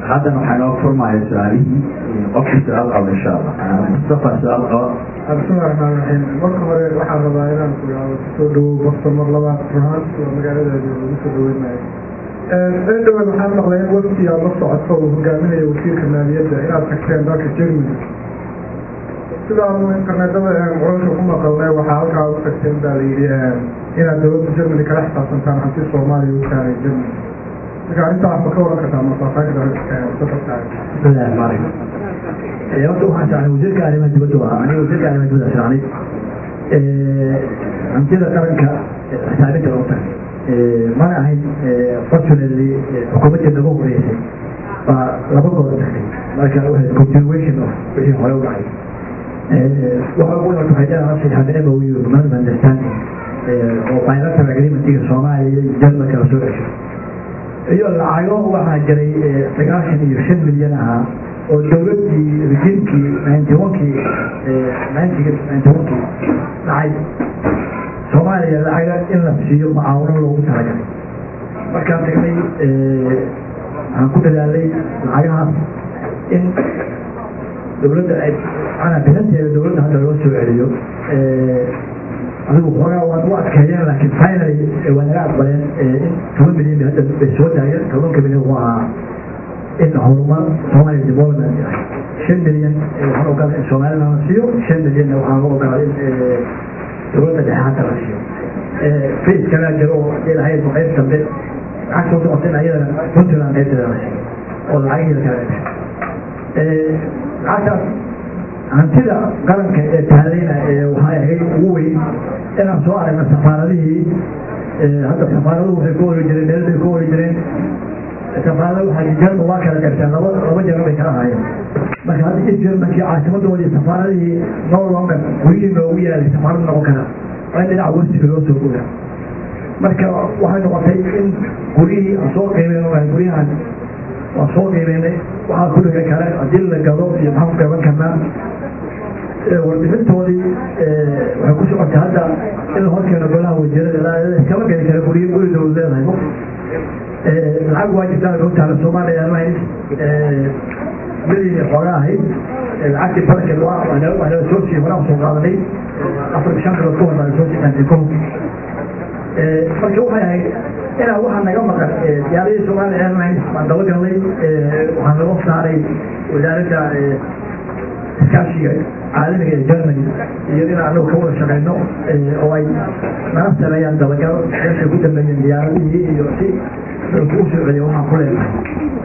haddana waxaa inoo furmaya su-aalihii qofkii su-aal qaba insha allah mustafa su-aal qaba bismillahi raxmaan raxiim marka hore waxaan rabaa inaan ku yidhaahdo kusoo dhawow bokta mar labaad ruhaan waa magaaladeeda lagu soo dhaweynayo ee dhawaad waxaan maqlay in wafti aad la socoto uu hogaaminaya wasiirka maaliyadda inaad tagteen dalka germany sidaanu internetada qoralka ku maqalnay waxaa halkaa u tagteen baa la yidhi inaad dowladda germany kala xisaabtantaan hanti soomaaliya u taaray germany marka arrintaas ma ka waran kartaa masaafaynta safartaay bismillahi rahmaan rahiim horta waxaan socnay wasiirka arrimaha dibadda waa aniga wasiirka arrimaha dibadda socnay hantida qaranka xisaabinta loo tagay mana ahayn fortunately xukuumadda naga horeysay baa laba goor tagtay marka waxay continuation of wixii hore u dhacay waxa ugu horta waxay leedahay saxaabin MOU memorandum of understanding oo bilateral agreementiga soomaaliya iyo jarmalka la soo cesho iyo lacago waxaa jiray sagaashan iyo shan milyan ahaa oo dowladdii rejiimkii ninety onkii ninety ninety onkii dhacay soomaaliya lacaga in la siiyo mucaawano loogu talagalay markaan tagnay waxaan ku dadaalay lacagahaas in dowladda ay manaa bilanteeda dowladda hadda loo soo celiyo adigu xoogaa waan u adkeeyeen laakiin finally waa naga aqbaleen in toban milyan hadda bay soo daayeen tobanka milyan waa in horumar Somali development ah shan milyan waxaan ogolaa in Somaliland la siiyo shan milyan waxaan ogolaa in dowladda dhexe hadda la siiyo face kala jiro oo ilaahay qayb dambe waxaan soo socotay ayadana Puntland qaybteeda la siiyo oo lacag kala ee lacagtaas hantida qaranka ee taalayna ee waxaa ahayd ugu weyn inaan soo aragna safaaradihii hadda safaaraduhu waxay ku ori jireen meel bay ku ori jireen safaarada waxaa jarma waa kala garteen laba laba jaran bay kala haayeen marka hadda in jarmankii caasimadoodii safaaradihii no longer guryihii noogu yaalay safaarad noqon kara waa in dhinaca westiga loo soo guura marka waxay noqotay in guryihii aan soo qiimeyn guryahan waan soo qiimeynay waxaa ku dhigan kale haddii la gado iyo maxaan ku gaban karnaa warbixintoodii waxay ku socotay hadda in la horkeeno golaha wasiirada iskama geli kara guryo guri dowlad leedahay lacag waa jirtaa runtaala soomaaliya airlines milyan xooga ahayd lacagtii barankeed waa waa nala soo siiyey horaan soo qaadanay afar shan bilood ka hor baa soo siiyay ko marka waxay ahayd inaa waxaa naga maqan diyaaradii Somali Airlines baan daba galnay waxaan laga saaray wasaaradda iskaashiga caalamiga ee Germany iyo in aanu ka wada shaqeyno oo ay nala sameeyaan dabagal meesha ku dambeeyeen diyaaradihii iyo si lagu soo celiyo waxaan ku leenahay